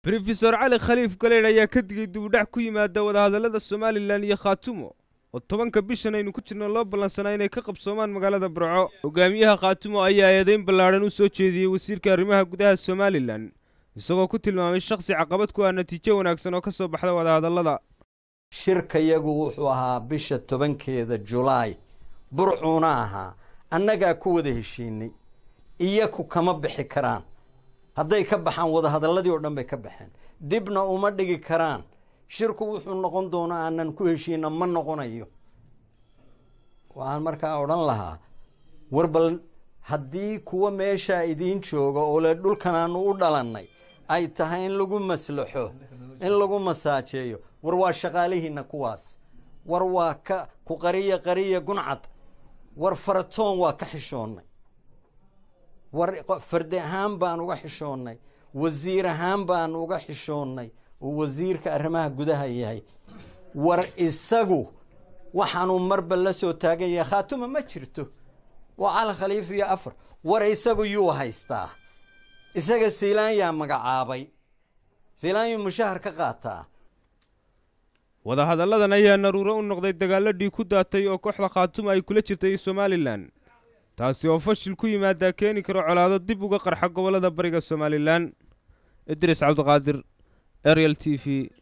rofesor cali khaliif galeydh ayaa ka digay dibudhac ku yimaada wadahadallada somalilan iyo khaatumo oo tobanka bishan aynu ku jirno loo ballansanaa inay ka qabsoomaan magaalada burco hogaamiyaha khaatumo ayaa eedayn ballaadhan u soo jeediyey wasiirka arrimaha gudaha somalilan isagoo ku tilmaamay shakhsi caqabad ku ah natiijo wanaagsan oo ka soo baxda wadahadallada shirkayagu wuxuu ahaa bisha tobankeeda julaay burcuuna ahaa annagaa ku wada heshiinay iyaku kama bixi karaan hadday ka baxaan wadahadalladii oo dhan bay ka baxeen dibna uma dhigi karaan shirku wuxuu noqon doonaa aanan ku heshiina ma noqonayo waxaan markaa odhan lahaa war bal haddii kuwa meeshaa idiin jooga oo le dhulkan aanu u dhalannay ay tahay in lagu maslaxo in lagu masaajeeyo war waa shaqaalihiina kuwaas war waa ka ku qariya qariya guncad war faratoon waa ka xishoonnay war fardi ahaan baan uga xishoonnay wasiir ahaan baan uga xishoonnay uu wasiirka arrimaha gudaha yahay war isagu waxaanuu marba la soo taagan yahay khaatuma ma jirto waa cali khaliif iyo afar war isagu yuu haystaa isaga siilaan yaa magacaabay siilaan yuu mushahar ka qaataa wadahadalladan ayaa naruuro u noqday dagaallo dhiig ku daatay oo kooxda khaatuma ay kula jirtay somalilan taasi oo fashil ku yimaadaa keeni karo colaado dib uga qarxa gobollada bariga somalilan idris cabdiqaadir ariel t v